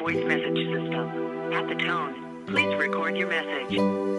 voice message system. At the tone, please record your message.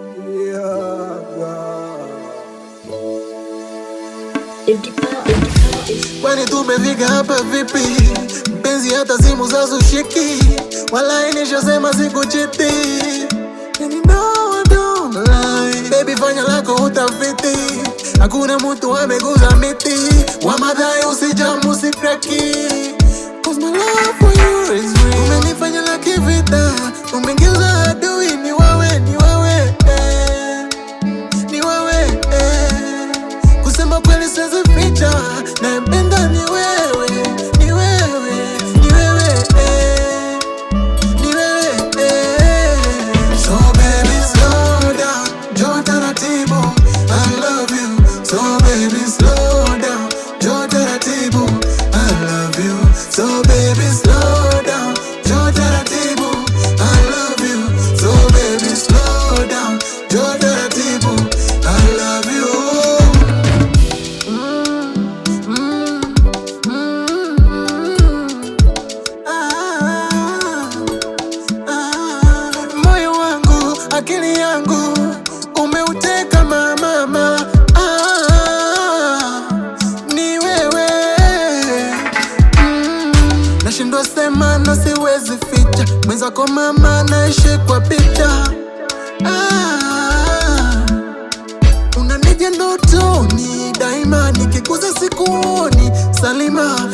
Kwani tumefika hapa vipi? Mpenzi hata simu za sushiki, wala nishasema sikuchiti. And you know I don't lie. Baby fanya lako utafiti, hakuna mtu ameguza miti, wa madhai usijamu usikraki. Cause my love for you is real. Umenifanya la kivita, umengeuza adui, ni wewe, ni wewe eh ni wewe eh. Kusema kweli siwezi ficha, nampenda ni wewe, ni wewe, ni wewe eh. ni wewe eh. So baby slow down, njoo taratibu, I love you. So baby slow down, njoo taratibu, I love you. So baby slow down, njoo taratibu, I love you. So baby slow down, njoo taratibu, I love you. Ah, ah, moyo wangu, akili yangu umeuteka mama, ah, ni wewe mm, nashindwa sema na siwezi ficha mwenzako mama, naishi kwa picha ah, unanija ndotoni daima, nikikuza sikuoni Salima,